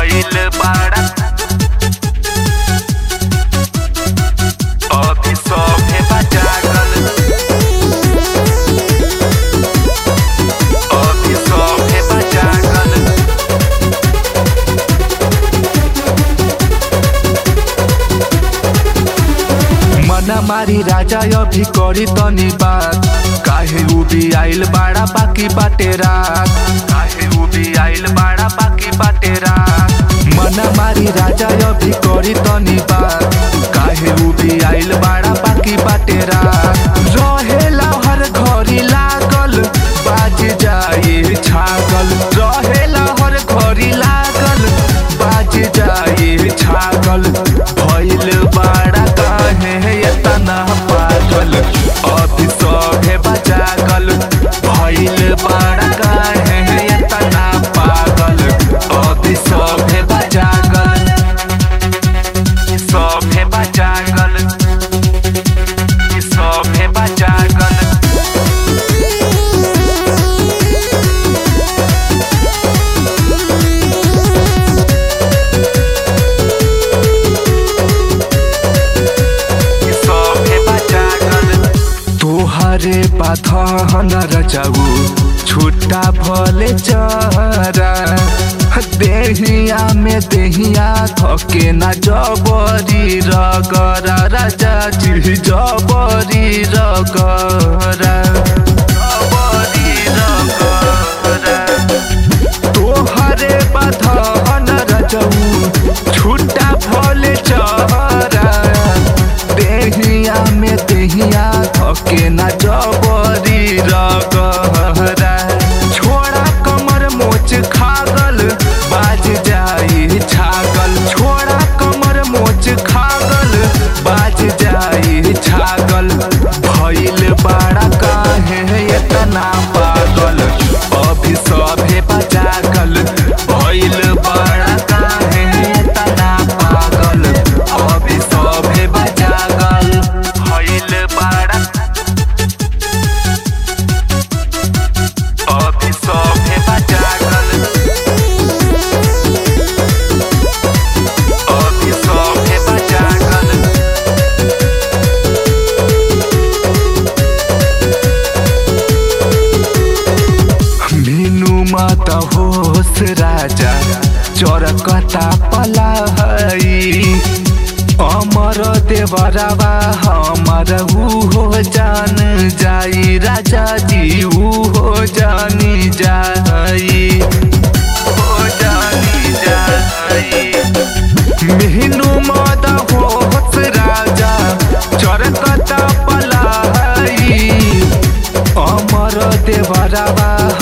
भइल बाड़ा अभी सभे बा जागल अभी सभे बा जागल मना मारी राजा अभी करी तनी बात काहे उबी आइल बाड़ा बाकी बाटे रात काहे उबी आइल बाड़ा बाकी बाटे रात मना मारी राजा अभी करी तनी बात काहे उबी आइल बाड़ा बाकी बाटे रात रहेला हर घड़ी लागल बाज जाए छागल रहेला हर घड़ी लागल बाज जाए छागल भइल बाड़ा काहे एतना पागल अभी सभे बजागल भइल बाड़ा काहे एतना पागल अभी सभे बजागल सभे बजागल सभे बजागल सभे बजागल तोहरे पाथन रचाऊ छुट्टा भले चरा देहिया में देहिया थके ना जबरी रगरा राजा जी जबरी रगरा जबरी रगरा तोहरे बधन रचऊ छुट्टा भले चरा देहिया में देहिया थके ना जबरी रगहरा छोड़ा कमर मोच खागल बाज जाई छागल छोड़ा कमर मोच खागल बाज जाई छागल भइल बाड़ा काहे एतना पागल अभी सभे बजागल भइल बाड़ा काहे एतना पागल अभी सभे बजागल भइल बाड़ा अभी सभे बजागल अभी सभे बजागल मीनू माता होस राजा चरकता पला हई अमर देवरवा हमर ऊ हो जान जाई राजा जी ऊ हो जानी जाई हो जानी जाई मीनू माता होस राजा चरकता पला हई अमर देवरवा